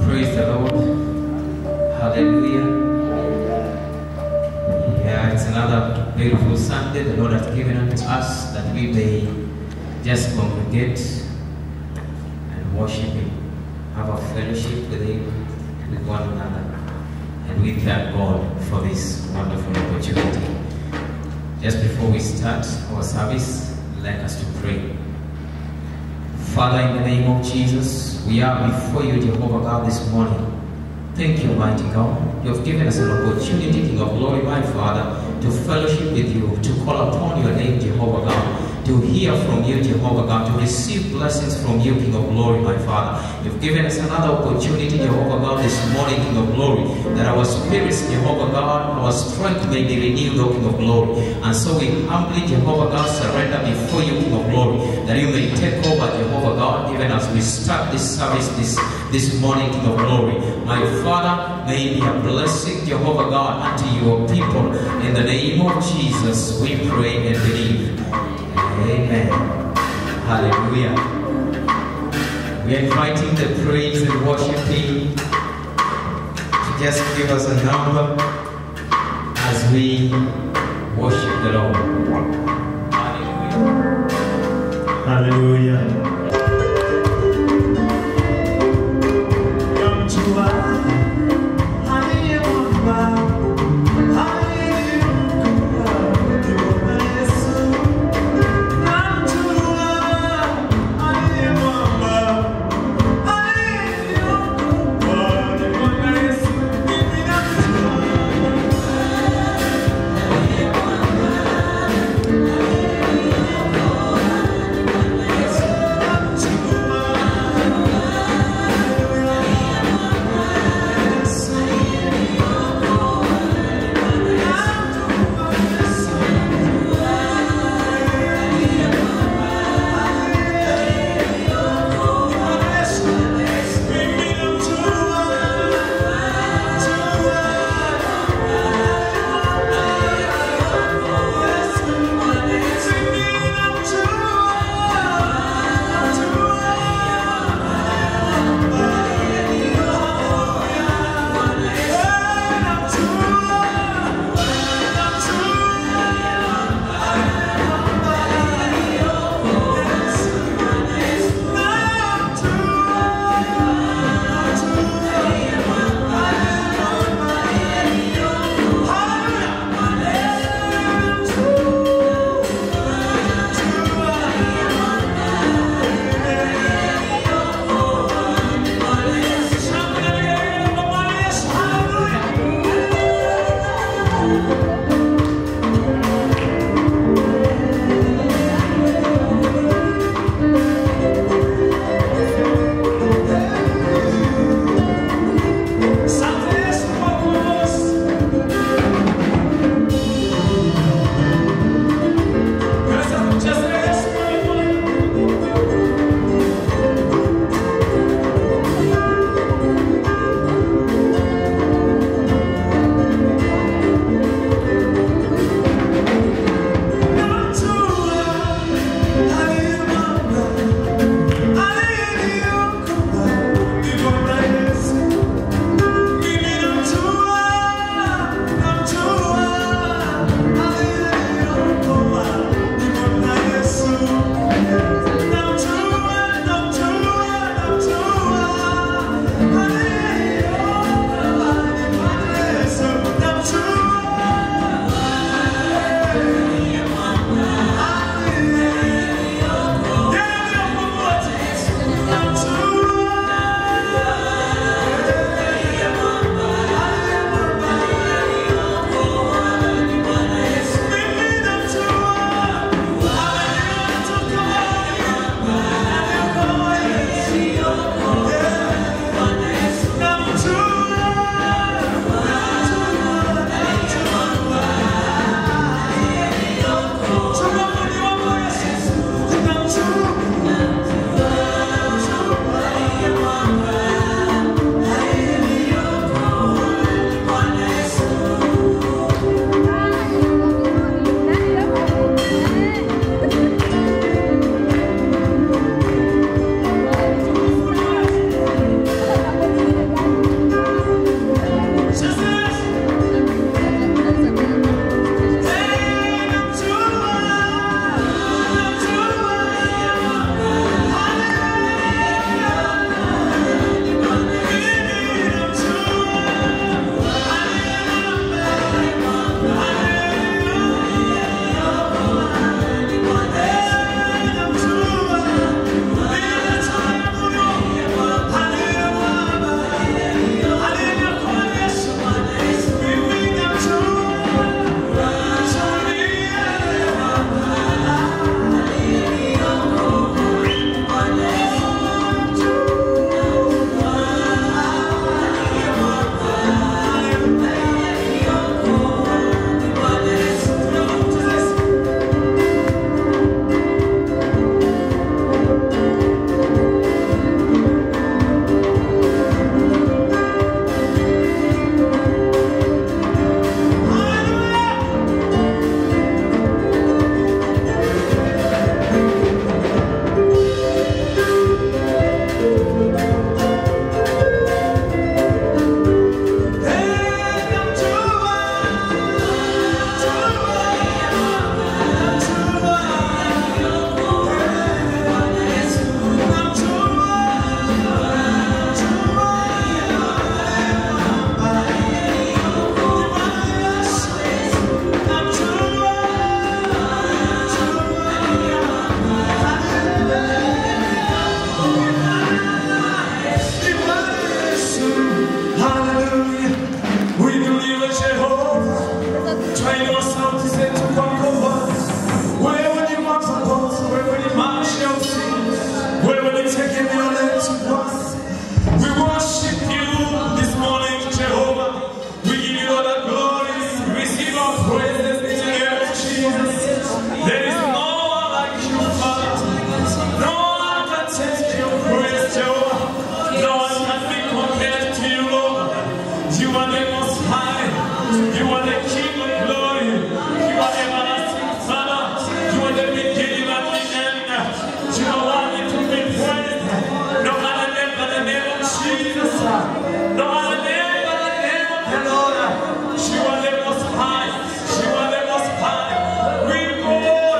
Praise the Lord. Hallelujah. Yeah, it's another beautiful Sunday the Lord has given unto us that we may just congregate and worship Him, have a fellowship with Him, with one another. And we thank God for this wonderful opportunity. Just before we start our service, I'd like us to pray. Father, in the name of Jesus, we are before you, Jehovah God, this morning. Thank you, mighty God. You have given us an opportunity, King of glory, my Father, to fellowship with you, to call upon your name, Jehovah God, to hear from you, Jehovah God, to receive blessings from you, King of glory, my Father. You've given us another opportunity, Jehovah God, this morning, King of glory, that our spirits, Jehovah God, our strength may be renewed, O King of glory. And so we humbly, Jehovah God, surrender before you, King of glory, that you may take over, Jehovah God, even as we start this service this, this morning, King of glory. My Father, may it be a blessing, Jehovah God, unto your people. In the name of Jesus, we pray and believe. Amen. Hallelujah. We are inviting the praise and worship team to just give us a number as we worship the Lord. Hallelujah. Haleluya. Yamjua aliye mwamba, aliyekuwa ni Bwana Yesu. Namjua aliye mwamba, aliyekuwa ni Bwana Yesu. Mimi namjua. Yesu We worship you this morning, Jehovah. We give you all the glory. Receive our praises in the name of Jesus. There is no one like you, Father. No one can take your praise, Jehovah. No one can be compared to you, Lord. You are the most high. You are the King of glory. You are everlasting Father. You are the beginning and the end. You are worthy to be praised. No other name but the name of Jesus. No other name but the name of the Lord. You are the most high. You are the most high. We go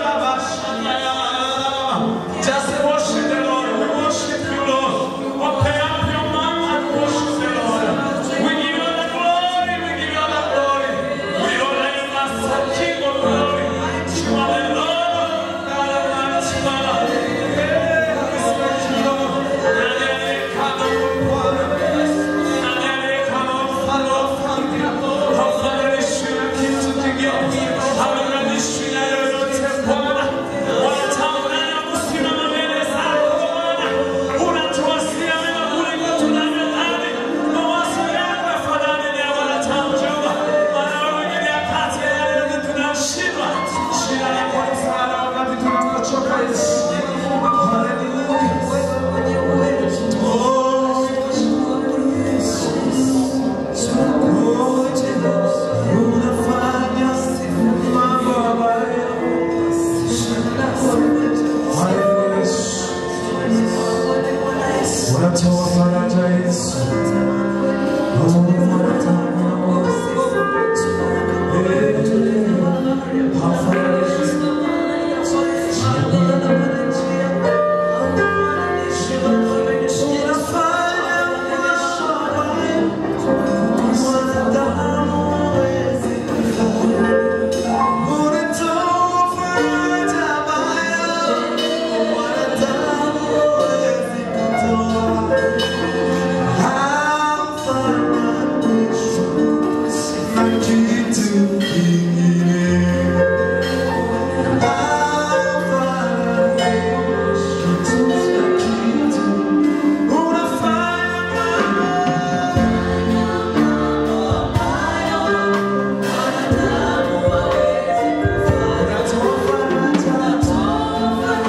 just worship the Lord. We worship you, Lord. Open up your mouth and worship the Lord. We give you the glory. We give you the glory. We honor you, Master King of glory. You are the Lord of God Almighty Father. Hey, we thank you, Lord. And then they come up with water. And then they come up with water. How Father, we should keep to together. How we really should have your temple. Wataona na kusimama mbele zako Bwana. Unatuwasia mema kuliko tunavyodhani. Mawazo yako yafanane na ya wanadamu, Jehova. Maana wewe ni kati ya yale yote tunayoshindwa. Shida lako ni msaada wakati tunapochoka, Yesu. Hallelujah. Oh, unafanya mambo ambayo unatoa faraja Yesu. Oh, eh, hafariji. Unafanya mambo ambayo mwanadamu hawezi unatoa faraja ambayo mwanadamu hawezi kutoa. Hafananishwi na kitu kingine. Hafananishwi na kitu. Unafanya unatoa faraja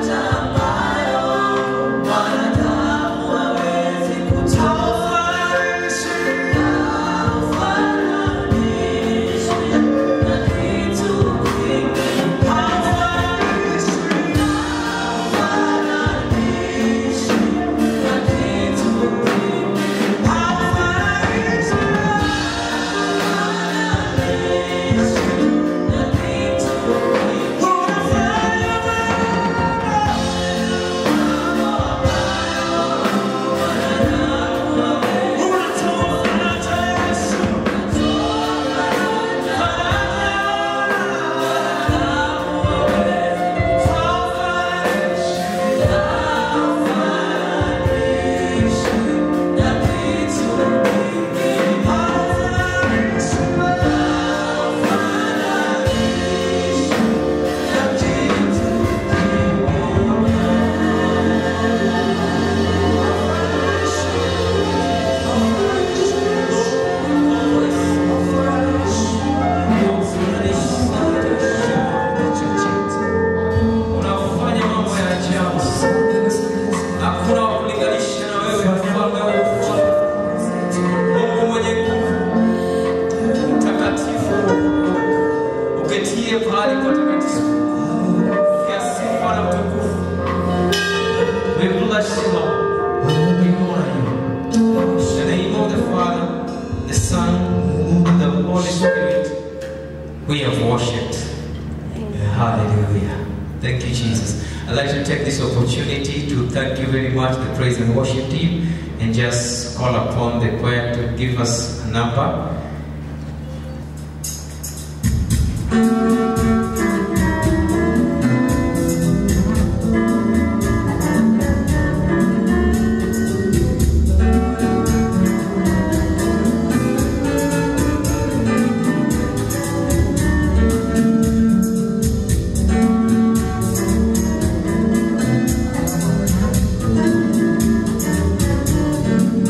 Unafanya mambo ya ajabu. Hakuna wa kulinganisha na wewe, mfalme wa ufalme. Mungu mwenye nguvu, mtakatifu, uketie pahali patakatifu. Pokea sifa na utukufu. We bless you, Lord. We honor you. In the name of the Father, the Son, and the Holy Spirit, we have worshipped. Hallelujah. Thank you, Jesus. I'd like to take this opportunity to thank you very much, the praise and worship team, and just call upon the choir to give us a number. Thank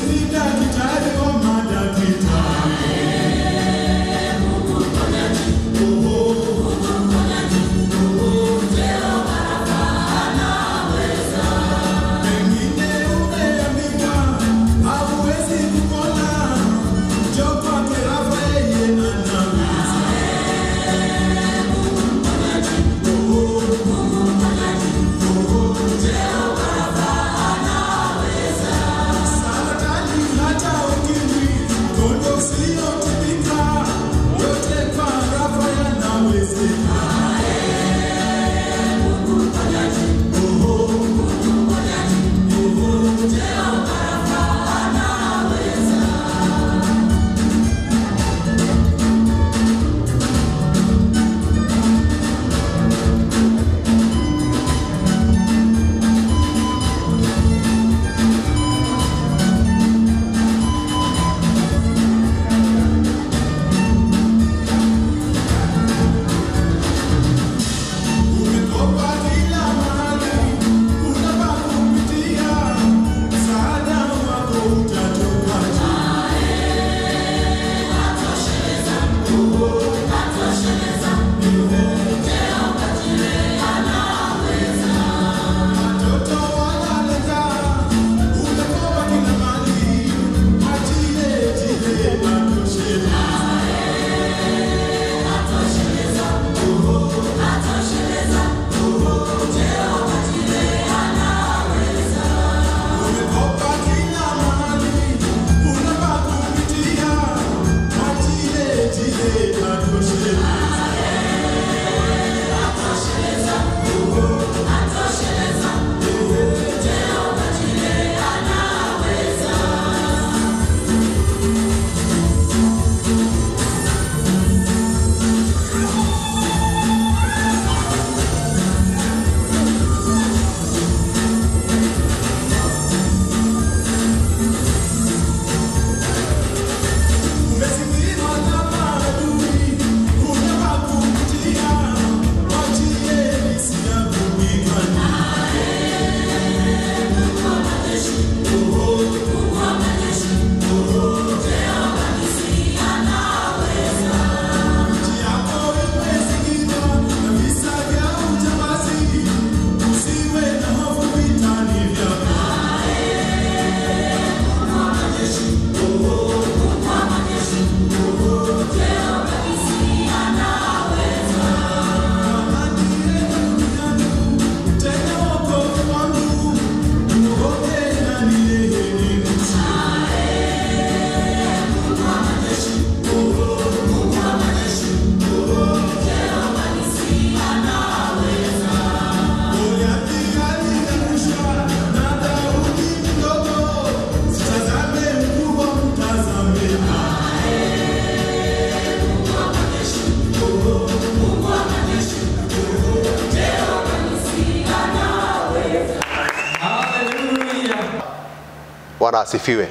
Bwana asifiwe.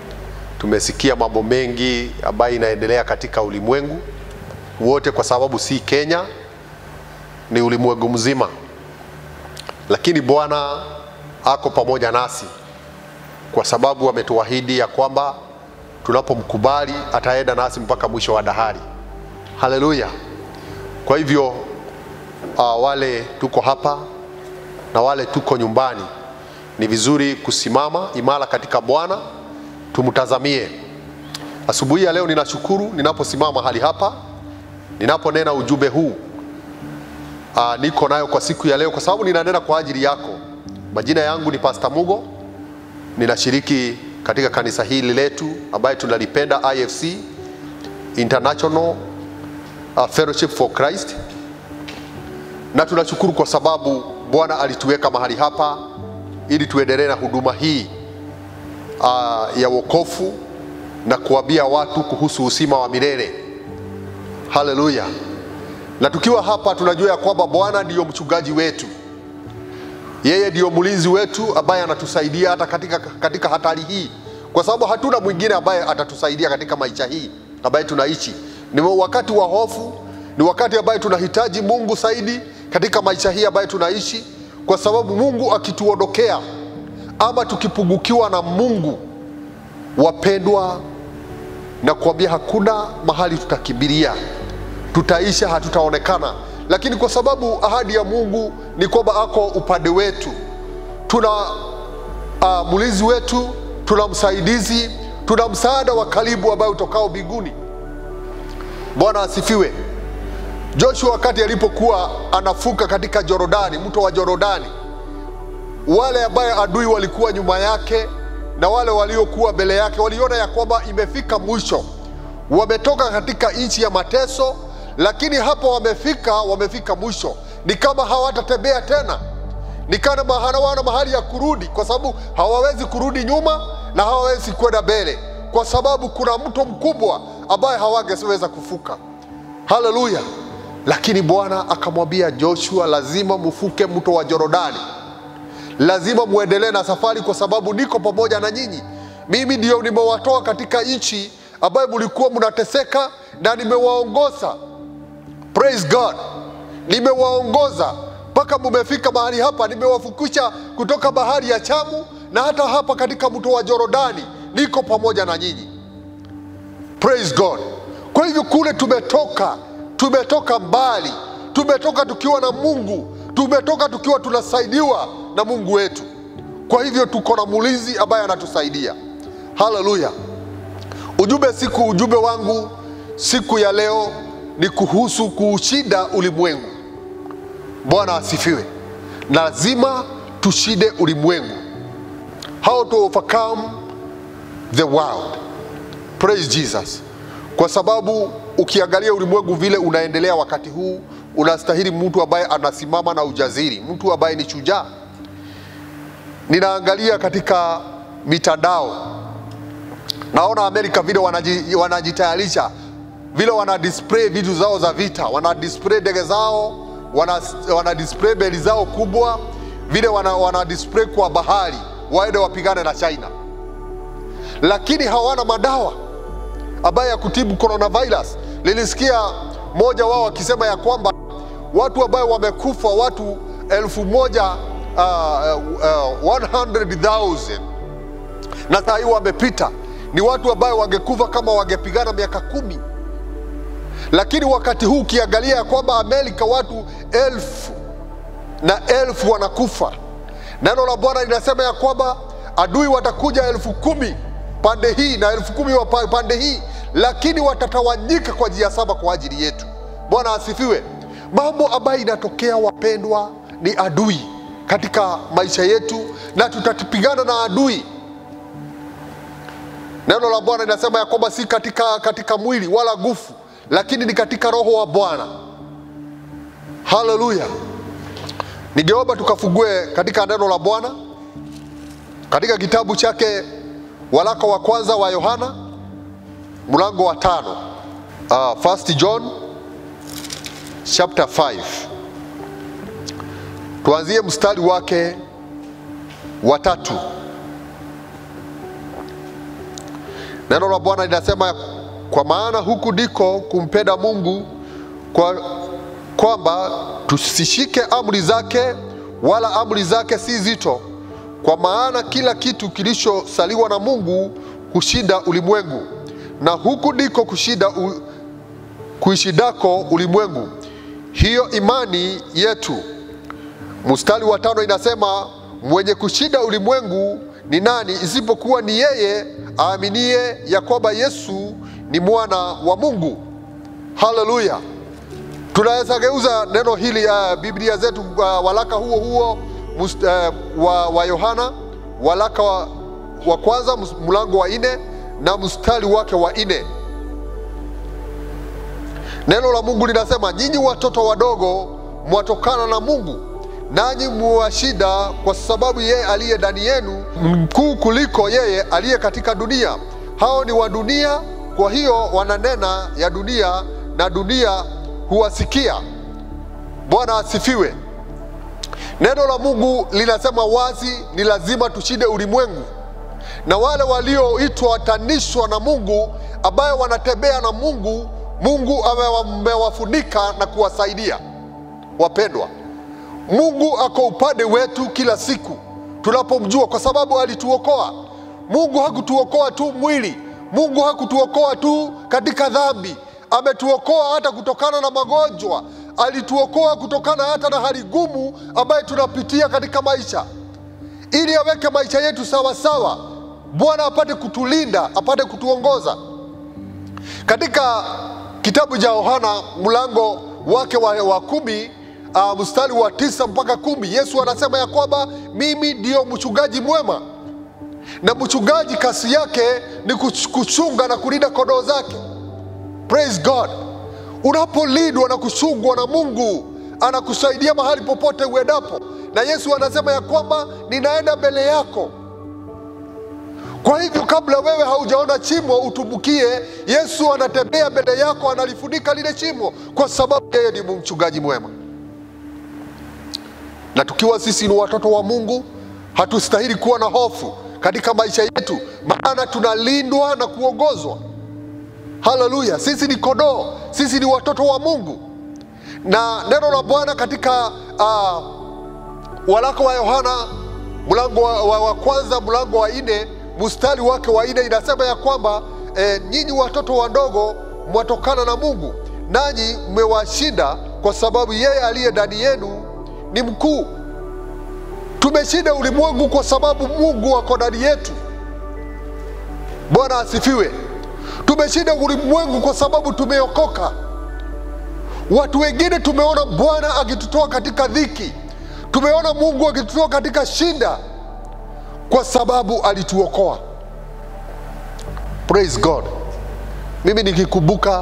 Tumesikia mambo mengi ambayo inaendelea katika ulimwengu wote, kwa sababu si Kenya, ni ulimwengu mzima, lakini Bwana ako pamoja nasi kwa sababu ametuahidi ya kwamba tunapomkubali ataenda nasi mpaka mwisho wa dahari. Haleluya! Kwa hivyo uh, wale tuko hapa na wale tuko nyumbani, ni vizuri kusimama imara katika Bwana, tumtazamie. Asubuhi ya leo ninashukuru ninaposimama mahali hapa, ninaponena ujumbe huu uh, niko nayo kwa siku ya leo, kwa sababu ninanena kwa ajili yako. Majina yangu ni Pastor Mugo, ninashiriki katika kanisa hili letu ambaye tunalipenda IFC International uh, Fellowship for Christ, na tunashukuru kwa sababu Bwana alituweka mahali hapa ili tuendelee na huduma hii uh, ya wokovu na kuambia watu kuhusu usima wa milele. Haleluya! Na tukiwa hapa tunajua ya kwamba Bwana ndiyo mchungaji wetu, yeye ndiyo mlinzi wetu ambaye anatusaidia hata katika, katika hatari hii, kwa sababu hatuna mwingine ambaye atatusaidia katika maisha hii ambaye tunaishi. Ni wakati wa hofu, ni wakati ambaye tunahitaji Mungu zaidi katika maisha hii ambaye tunaishi, kwa sababu Mungu akituondokea ama tukipungukiwa na Mungu, wapendwa, na kuambia hakuna mahali tutakimbilia, tutaisha, hatutaonekana, lakini kwa sababu ahadi ya Mungu ni kwamba ako upande wetu, tuna uh, mlinzi wetu, tuna msaidizi, tuna msaada wa karibu ambaye utokao mbinguni. Bwana asifiwe. Joshua wakati alipokuwa anafuka katika Jorodani, mto wa Jorodani, wale ambaye adui walikuwa nyuma yake na wale waliokuwa mbele yake waliona ya kwamba imefika mwisho, wametoka katika nchi ya mateso, lakini hapo wamefika, wamefika mwisho, ni kama hawatatembea tena, ni kama hawana mahali ya kurudi, kwa sababu hawawezi kurudi nyuma na hawawezi kwenda mbele, kwa sababu kuna mto mkubwa ambaye hawangeweza kufuka. Haleluya! Lakini Bwana akamwambia Joshua, lazima mfuke mto wa Jorodani, lazima muendelee na safari, kwa sababu niko pamoja na nyinyi. Mimi ndio nimewatoa katika nchi ambayo mlikuwa mnateseka na nimewaongoza. Praise God, nimewaongoza mpaka mumefika mahali hapa. Nimewafukisha kutoka bahari ya Chamu na hata hapa katika mto wa Jorodani, niko pamoja na nyinyi. Praise God. Kwa hivyo kule tumetoka, tumetoka mbali, tumetoka tukiwa na Mungu, tumetoka tukiwa tunasaidiwa na Mungu wetu. Kwa hivyo tuko na mlinzi ambaye anatusaidia. Haleluya! Ujumbe siku ujumbe wangu siku ya leo ni kuhusu kuushinda ulimwengu. Bwana asifiwe. Lazima tushinde ulimwengu. How to overcome the world. Praise Jesus. Kwa sababu ukiangalia ulimwengu vile unaendelea wakati huu, unastahili mtu ambaye anasimama na ujasiri, mtu ambaye ni shujaa. Ninaangalia katika mitandao, naona Amerika vile wanaji, wanajitayarisha vile wana display vitu zao za vita, wana display ndege zao, wana, wana display meli zao kubwa, vile wana, wana display kwa bahari, waende wapigane na China, lakini hawana madawa ambaye ya kutibu coronavirus. Nilisikia mmoja wao akisema ya kwamba watu ambao wamekufa watu elfu moja uh, uh, 100,000 na saa hii wamepita, ni watu ambao wangekufa kama wangepigana miaka kumi. Lakini wakati huu ukiangalia ya kwamba Amerika watu elfu na elfu wanakufa, neno la Bwana linasema ya kwamba adui watakuja elfu kumi pande hii na elfu kumi wa pande hii, lakini watatawanyika kwa njia saba kwa ajili yetu. Bwana asifiwe. Mambo ambayo inatokea wapendwa, ni adui katika maisha yetu, na tutapigana na adui. Neno la Bwana linasema ya kwamba si katika, katika mwili wala nguvu, lakini ni katika roho wa Bwana. Haleluya! Ningeomba tukafungue katika neno la Bwana katika kitabu chake waraka wa kwanza wa Yohana mlango wa tano. Uh, First John chapter 5 tuanzie mstari wake wa tatu. Neno la Bwana linasema kwa maana huku ndiko kumpenda Mungu kwa kwamba tusishike amri zake, wala amri zake si zito kwa maana kila kitu kilichosaliwa na Mungu hushinda ulimwengu, na huku ndiko kushinda u, kuishindako ulimwengu, hiyo imani yetu. Mstari wa tano inasema mwenye kushinda ulimwengu ni nani isipokuwa ni yeye aaminie ya kwamba Yesu ni mwana wa Mungu. Haleluya! Tunaweza geuza neno hili uh, Biblia zetu uh, walaka huo huo Must, uh, wa, wa Yohana walaka wa, wa kwanza mlango wa nne na mstari wake wa nne. Neno la Mungu linasema nyinyi watoto wadogo mwatokana na Mungu, nanyi muwashida, kwa sababu yeye aliye ndani yenu mkuu kuliko yeye aliye katika dunia. Hao ni wa dunia, kwa hiyo wananena ya dunia na dunia huwasikia. Bwana asifiwe. Neno la Mungu linasema wazi, ni lazima tushinde ulimwengu, na wale walioitwa watanishwa na Mungu, ambayo wanatembea na Mungu, Mungu amewafunika na kuwasaidia. Wapendwa, Mungu ako upande wetu kila siku tunapomjua, kwa sababu alituokoa. Mungu hakutuokoa tu mwili, Mungu hakutuokoa tu katika dhambi, ametuokoa hata kutokana na magonjwa, alituokoa kutokana hata na hali gumu ambayo tunapitia katika maisha, ili aweke maisha yetu sawa sawa. Bwana apate kutulinda, apate kutuongoza. Katika kitabu cha Yohana mlango wake wa, wa kumi uh, mstari wa tisa mpaka kumi Yesu anasema ya kwamba mimi ndiyo mchungaji mwema, na mchungaji kazi yake ni kuch- kuchunga na kulinda kondoo zake. Praise God. Unapolindwa na kuchungwa na Mungu, anakusaidia mahali popote uendapo, na Yesu anasema ya kwamba ninaenda mbele yako. Kwa hivyo kabla wewe haujaona chimo utumbukie, Yesu anatembea mbele yako, analifunika lile chimo, kwa sababu yeye ni mchungaji mwema. Na tukiwa sisi ni watoto wa Mungu, hatustahili kuwa na hofu katika maisha yetu, maana tunalindwa na kuongozwa. Haleluya! Sisi ni kondoo, sisi ni watoto wa Mungu. Na neno la Bwana katika uh, waraka wa Yohana mlango wa, wa, wa kwanza mlango wa nne mstari wake wa nne inasema ya kwamba e, nyinyi watoto wadogo mwatokana na Mungu, nanyi mmewashinda kwa sababu yeye aliye ndani yenu ni mkuu. Tumeshinda ulimwengu kwa sababu Mungu ako ndani yetu. Bwana asifiwe. Tumeshinda ulimwengu kwa sababu tumeokoka. Watu wengine tumeona Bwana akitutoa katika dhiki, tumeona Mungu akitutoa katika shinda kwa sababu alituokoa. Praise God. Mimi nikikumbuka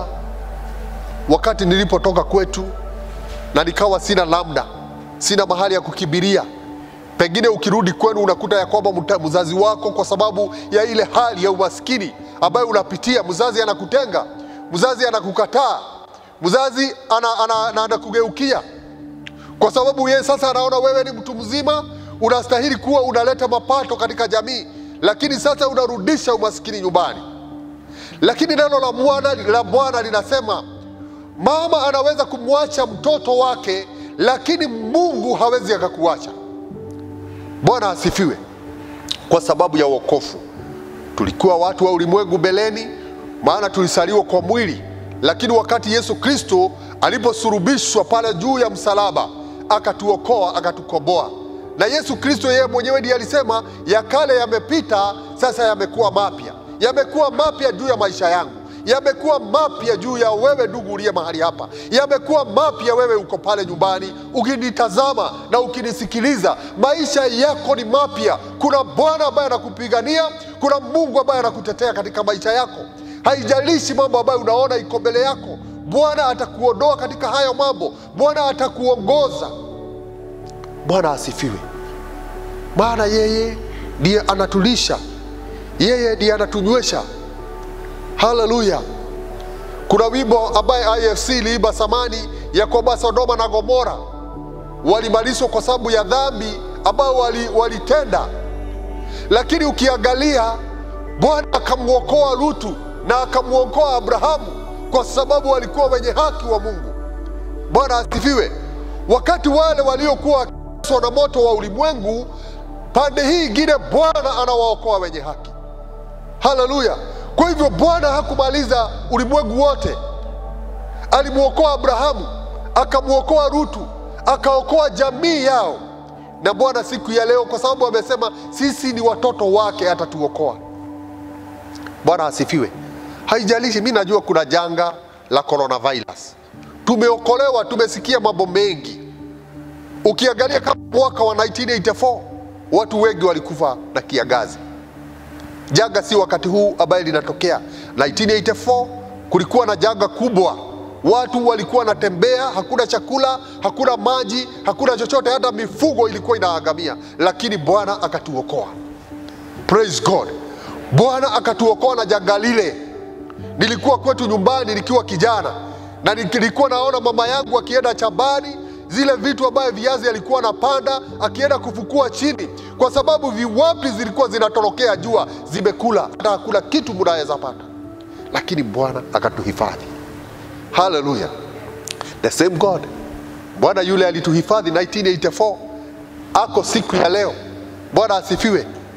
wakati nilipotoka kwetu na nikawa sina lamda, sina mahali ya kukimbilia. Pengine ukirudi kwenu unakuta ya kwamba mta- mzazi wako, kwa sababu ya ile hali ya umaskini ambayo unapitia, mzazi anakutenga, mzazi anakukataa, mzazi ana, ana, ana, anakugeukia kwa sababu yeye sasa anaona wewe ni mtu mzima, unastahili kuwa unaleta mapato katika jamii, lakini sasa unarudisha umaskini nyumbani. Lakini neno la Bwana la Bwana linasema mama anaweza kumwacha mtoto wake, lakini Mungu hawezi akakuacha. Bwana asifiwe. Kwa sababu ya wokovu tulikuwa watu wa ulimwengu mbeleni, maana tulisaliwa kwa mwili, lakini wakati Yesu Kristo aliposurubishwa pale juu ya msalaba, akatuokoa akatukomboa. Na Yesu Kristo yeye mwenyewe ndiye alisema, ya kale yamepita, sasa yamekuwa mapya. Yamekuwa mapya juu ya maisha yangu, yamekuwa mapya juu ya wewe ndugu uliye mahali hapa, yamekuwa mapya wewe uko pale nyumbani ukinitazama na ukinisikiliza, maisha yako ni mapya. Kuna Bwana ambaye anakupigania, kuna Mungu ambaye anakutetea katika maisha yako. Haijalishi mambo ambayo unaona iko mbele yako, Bwana atakuondoa katika hayo mambo, Bwana atakuongoza. Bwana asifiwe, maana yeye ndiye anatulisha, yeye ndiye anatunywesha. Haleluya! Kuna wimbo ambaye IFC iliimba zamani ya kwamba Sodoma na Gomora walimalizwa kwa sababu ya dhambi ambayo wali- walitenda, lakini ukiangalia Bwana akamwokoa Lutu na akamwokoa Abrahamu kwa sababu walikuwa wenye haki wa Mungu. Bwana asifiwe. Wakati wale waliokuwa wakiteswa na moto wa ulimwengu, pande hii ingine Bwana anawaokoa wenye haki. Haleluya! Kwa hivyo Bwana hakumaliza ulimwengu wote, alimwokoa Abrahamu, akamwokoa Rutu, akaokoa jamii yao. Na Bwana siku ya leo, kwa sababu amesema sisi ni watoto wake, atatuokoa. Bwana asifiwe. Haijalishi, mi najua kuna janga la coronavirus, tumeokolewa, tumesikia mambo mengi. Ukiangalia kama mwaka wa 1984 watu wengi walikufa na kiangazi. Janga si wakati huu ambaye linatokea. 1984 kulikuwa na janga kubwa, watu walikuwa wanatembea, hakuna chakula, hakuna maji, hakuna chochote, hata mifugo ilikuwa inaangamia, lakini Bwana akatuokoa. Praise God. Bwana akatuokoa na janga lile. Nilikuwa kwetu nyumbani nikiwa kijana na nilikuwa naona mama yangu akienda shambani, zile vitu ambayo viazi alikuwa anapanda akienda kufukua chini, kwa sababu viwapi zilikuwa zinatorokea jua, zimekula, hata hakuna kitu mnaweza pata, lakini Bwana akatuhifadhi. Haleluya, the same God. Bwana yule alituhifadhi 1984 ako siku ya leo. Bwana asifiwe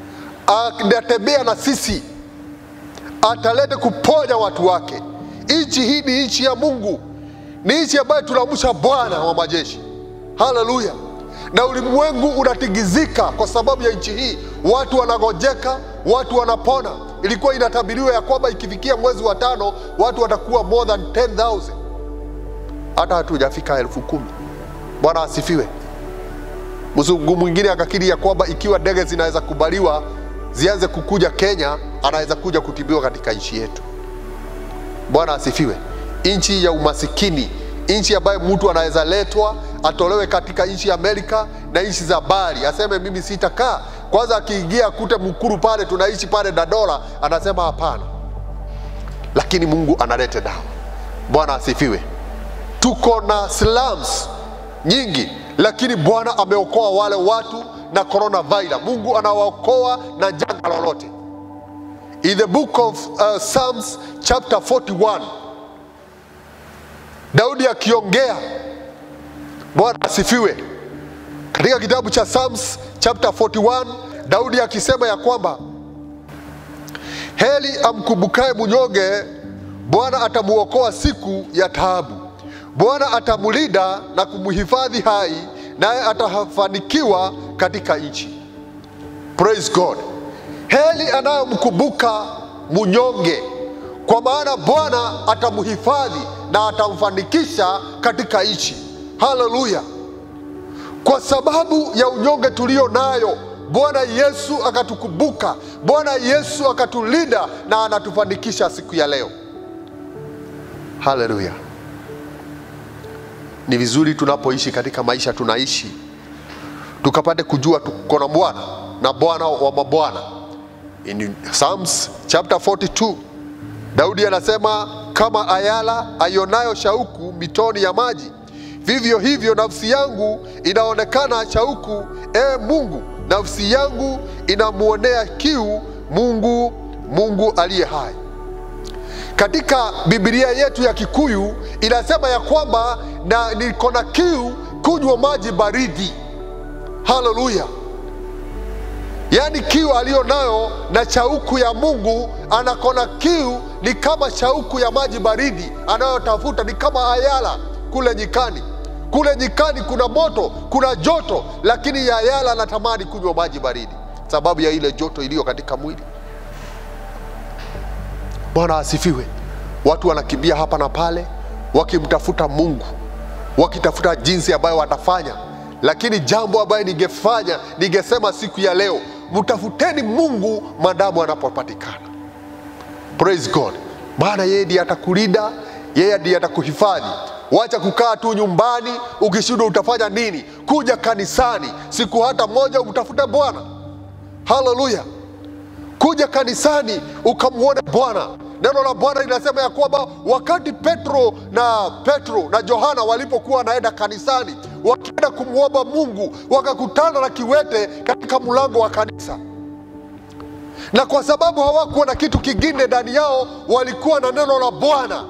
anatembea na sisi, atalete kuponya watu wake. Nchi hii ni nchi ya Mungu, ni nchi ambayo tunamsha Bwana wa majeshi. Haleluya! Na ulimwengu unatingizika kwa sababu ya nchi hii, watu wanagojeka, watu wanapona. Ilikuwa inatabiriwa ya kwamba ikifikia mwezi wa tano watu watakuwa more than 10,000 hata hatujafika elfu kumi. Bwana asifiwe. Mzungu mwingine akakiri ya kwamba ikiwa ndege zinaweza kubaliwa zianze kukuja Kenya, anaweza kuja kutibiwa katika nchi yetu. Bwana asifiwe. Nchi ya umasikini, nchi ambayo mtu anaweza letwa atolewe katika nchi ya Amerika na nchi za bari, aseme mimi sitakaa. Kwanza akiingia akute mkuru pale, tunaishi pale na dola, anasema hapana, lakini Mungu analete dawa. Bwana asifiwe. Tuko na slums nyingi, lakini Bwana ameokoa wale watu na coronavirus. Mungu anawaokoa na janga lolote. In the book of uh, Psalms chapter 41 Daudi akiongea, Bwana asifiwe, katika kitabu cha Psalms chapter 41 Daudi akisema ya kwamba heli amkumbukaye mnyonge, Bwana atamuokoa siku ya taabu. Bwana atamlinda na kumhifadhi hai, naye atafanikiwa katika nchi. Praise God. Heli anayomkumbuka mnyonge, kwa maana Bwana atamhifadhi na atamfanikisha katika nchi. Haleluya! Kwa sababu ya unyonge tulio nayo, Bwana Yesu akatukumbuka, Bwana Yesu akatulinda na anatufanikisha siku ya leo. Haleluya! Ni vizuri tunapoishi katika maisha tunaishi, tukapate kujua tuko na Bwana na Bwana wa mabwana. In Psalms chapter 42 Daudi anasema kama ayala aionayo shauku mitoni ya maji, vivyo hivyo nafsi yangu inaonekana shauku, e Mungu, nafsi yangu inamwonea kiu Mungu, Mungu aliye hai. Katika Biblia yetu ya Kikuyu inasema ya kwamba na niko na kiu kunywa maji baridi. Haleluya! Yaani kiu aliyo nayo na shauku ya Mungu, anakona kiu ni kama shauku ya maji baridi anayotafuta, ni kama ayala kule nyikani. Kule nyikani kuna moto, kuna joto, lakini ayala anatamani kunywa maji baridi sababu ya ile joto iliyo katika mwili. Bwana asifiwe. Watu wanakimbia hapa na pale wakimtafuta Mungu, wakitafuta jinsi ambayo watafanya, lakini jambo ambayo ningefanya, ningesema siku ya leo, mtafuteni Mungu madamu anapopatikana. Praise God, maana yeye ndiye atakulinda, yeye ndiye atakuhifadhi. Wacha kukaa tu nyumbani, ukishindwa utafanya nini? Kuja kanisani siku hata moja umtafute Bwana. Haleluya! kuja kanisani ukamwone Bwana. Neno la Bwana linasema ya kwamba wakati Petro na Petro na Yohana walipokuwa wanaenda kanisani wakienda kumwomba Mungu, wakakutana na kiwete katika mlango wa kanisa, na kwa sababu hawakuwa na kitu kingine ndani yao, walikuwa na neno la Bwana.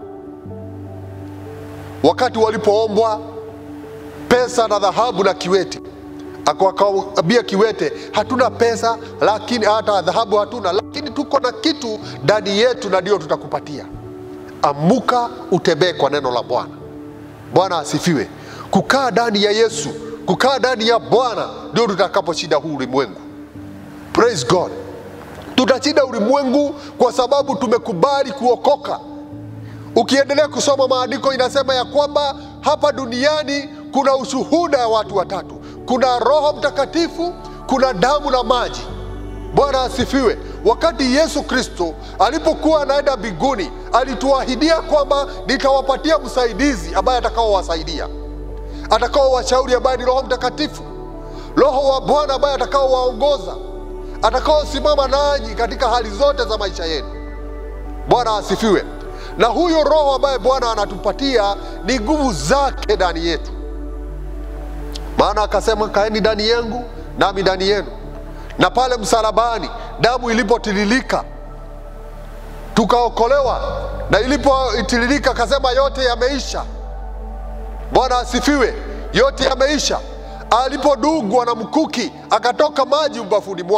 Wakati walipoombwa pesa na dhahabu na kiwete akawambia kiwete, hatuna pesa lakini hata dhahabu hatuna, lakini tuko na kitu ndani yetu na ndio tutakupatia. Amuka utembee kwa neno la Bwana. Bwana asifiwe. Kukaa ndani ya Yesu, kukaa ndani ya Bwana ndio tutakaposhinda huu ulimwengu. Praise God. Tutashinda ulimwengu kwa sababu tumekubali kuokoka. Ukiendelea kusoma maandiko inasema ya kwamba hapa duniani kuna ushuhuda ya watu watatu kuna Roho Mtakatifu, kuna damu na maji. Bwana asifiwe. Wakati Yesu Kristo alipokuwa anaenda mbinguni, alituahidia kwamba nitawapatia msaidizi ambaye atakaowasaidia, atakaowashauri, ambaye ni Roho Mtakatifu, Roho wa Bwana ambaye atakaowaongoza, atakaosimama nanyi katika hali zote za maisha yenu. Bwana asifiwe. Na huyo Roho ambaye Bwana anatupatia ni nguvu zake ndani yetu maana akasema kaeni ndani yangu nami ndani yenu. Na pale msalabani damu ilipotiririka tukaokolewa, na ilipotiririka akasema yote yameisha. Bwana asifiwe, yote yameisha. Alipodungwa na mkuki akatoka maji ubafuni mwake.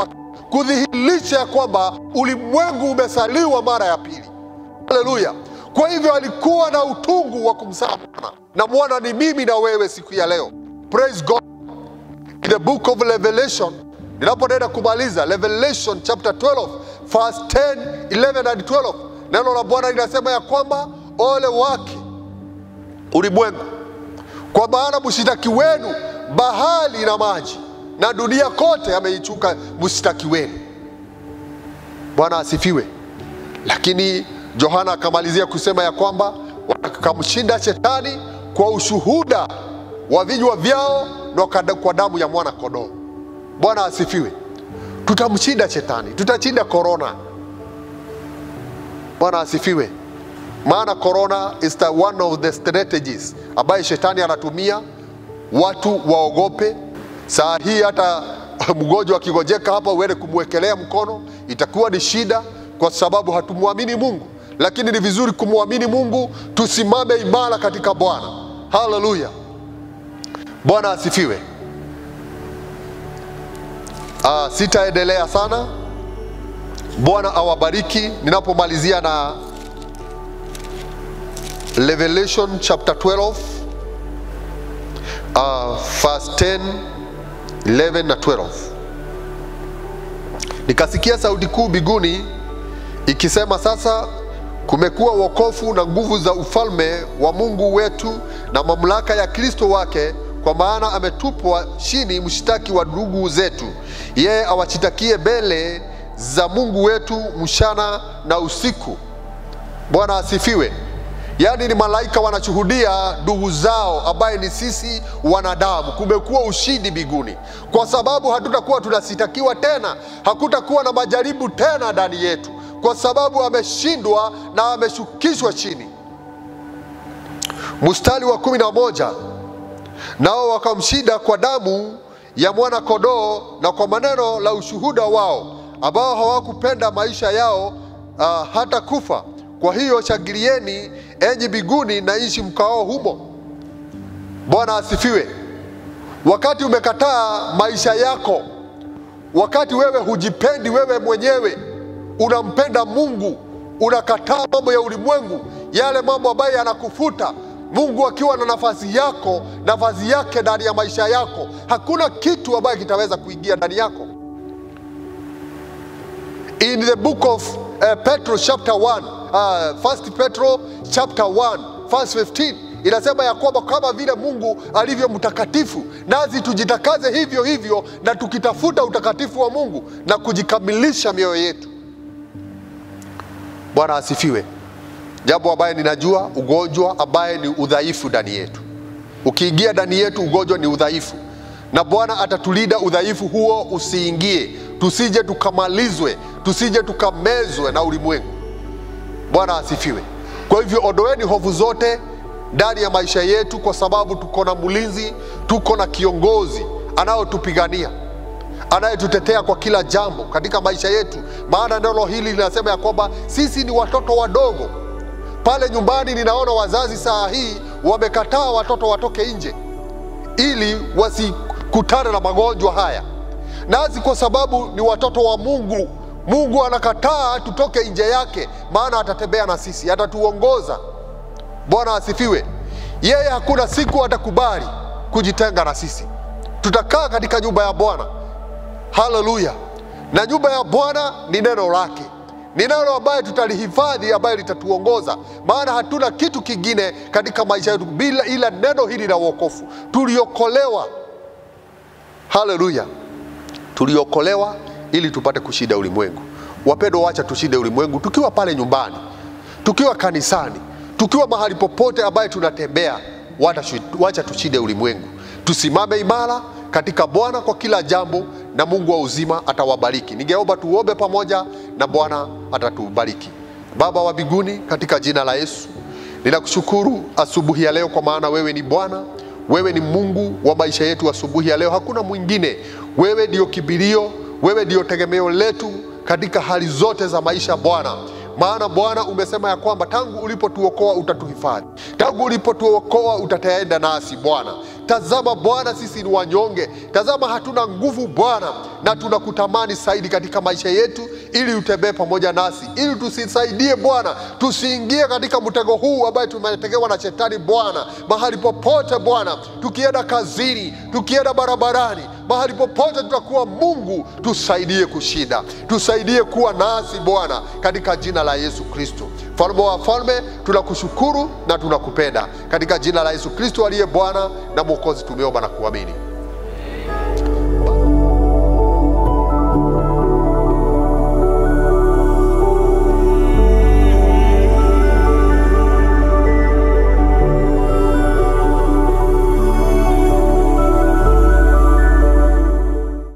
kudhihirisha ya kwamba ulimwengu umesaliwa mara ya pili. Haleluya! Kwa hivyo alikuwa na utungu wa kumzaa mwana, na mwana ni mimi na wewe siku ya leo. Praise God. In the book of Revelation, ninapoenda kumaliza Revelation chapter 12 verse 10, 11 and 12, neno la Bwana linasema ya kwamba ole wake ulimwengu, kwa maana mshtaki wenu bahari na maji na dunia kote ameichuka mshtaki wenu. Bwana asifiwe. Lakini Yohana akamalizia kusema ya kwamba wakamshinda shetani kwa ushuhuda wa vinywa vyao na kada- kwa damu ya mwana kondoo. Bwana asifiwe. Tutamshinda shetani, tutashinda korona. Bwana asifiwe. Maana corona is the one of the strategies ambaye shetani anatumia watu waogope. Saa hii hata mgonjwa akigojeka hapa uende kumwekelea mkono itakuwa ni shida, kwa sababu hatumwamini Mungu. Lakini ni vizuri kumwamini Mungu, tusimame imara katika Bwana. Haleluya, Bwana asifiwe. Ah, sitaendelea sana. Bwana awabariki. Ninapomalizia na Revelation chapter 12 uh, verse 10, 11 na 12. Nikasikia sauti kuu mbinguni ikisema, sasa kumekuwa wokovu na nguvu za ufalme wa Mungu wetu na mamlaka ya Kristo wake, kwa maana ametupwa chini mshtaki wa ndugu zetu, yeye awashitakie mbele za Mungu wetu mchana na usiku. Bwana asifiwe. Yaani ni malaika wanashuhudia ndugu zao ambaye ni sisi wanadamu. Kumekuwa ushindi mbinguni, kwa sababu hatutakuwa tunasitakiwa tena, hakutakuwa na majaribu tena ndani yetu, kwa sababu ameshindwa na ameshukishwa chini. Mstari wa kumi na moja nao wakamshinda kwa damu ya mwana kondoo na kwa maneno la ushuhuda wao, ambao hawakupenda maisha yao uh, hata kufa. Kwa hiyo shangilieni enyi mbinguni na nchi mkao humo. Bwana asifiwe. Wakati umekataa maisha yako, wakati wewe hujipendi wewe mwenyewe, unampenda Mungu, unakataa mambo ya ulimwengu, yale mambo ambayo yanakufuta Mungu akiwa na nafasi yako, nafasi yake ndani ya maisha yako, hakuna kitu ambayo kitaweza kuingia ndani yako. In the book of uh, Petro chapter 1, uh, first Petro chapter 1 verse 15 inasema ya kwamba kama vile Mungu alivyo mtakatifu, nasi tujitakaze hivyo hivyo, na tukitafuta utakatifu wa Mungu na kujikamilisha mioyo yetu. Bwana asifiwe. Jambo ambaye ninajua, ugonjwa ambaye ni udhaifu ndani yetu. Ukiingia ndani yetu, ugonjwa ni udhaifu, na Bwana atatulinda udhaifu huo usiingie, tusije tukamalizwe, tusije tukamezwe na ulimwengu. Bwana asifiwe. Kwa hivyo ondoeni hofu zote ndani ya maisha yetu, kwa sababu tuko na mlinzi, tuko na kiongozi anayotupigania anayetutetea kwa kila jambo katika maisha yetu, maana neno hili linasema ya kwamba sisi ni watoto wadogo. Pale nyumbani ninaona wazazi saa hii wamekataa watoto watoke nje ili wasikutane na magonjwa haya, nasi kwa sababu ni watoto wa Mungu, Mungu anakataa tutoke nje yake, maana atatembea na sisi, atatuongoza. Bwana asifiwe. Yeye hakuna siku atakubali kujitenga na sisi, tutakaa katika nyumba ya Bwana. Haleluya! Na nyumba ya Bwana ni neno lake, ni neno ambaye tutalihifadhi, ambaye litatuongoza, maana hatuna kitu kingine katika maisha yetu bila ila neno hili la wokovu. Tuliokolewa, haleluya, tuliokolewa ili tupate kushinda ulimwengu. Wapendwa, wacha tushinde ulimwengu tukiwa pale nyumbani, tukiwa kanisani, tukiwa mahali popote ambaye tunatembea. Wacha wacha tushinde ulimwengu, tusimame imara katika Bwana kwa kila jambo, na Mungu wa uzima atawabariki. Ningeomba tuombe pamoja na Bwana atatubariki. Baba wa mbinguni, katika jina la Yesu ninakushukuru asubuhi ya leo, kwa maana wewe ni Bwana, wewe ni Mungu wa maisha yetu. Asubuhi ya leo hakuna mwingine, wewe ndio kibilio, wewe ndio tegemeo letu katika hali zote za maisha Bwana, maana Bwana umesema ya kwamba tangu ulipotuokoa utatuhifadhi, tangu ulipotuokoa utataenda nasi Bwana. Tazama Bwana, sisi ni wanyonge, tazama hatuna nguvu Bwana, na tunakutamani zaidi katika maisha yetu, ili utembee pamoja nasi, ili tusisaidie Bwana, tusiingie katika mtego huu ambaye tumetegewa na shetani Bwana, mahali popote Bwana, tukienda kazini, tukienda barabarani, mahali popote tutakuwa, Mungu tusaidie kushinda, tusaidie kuwa nasi Bwana, katika jina la Yesu Kristo. Mfalme wa falme, tunakushukuru na tunakupenda katika jina la Yesu Kristo aliye Bwana na Mwokozi, tumeomba na kuamini.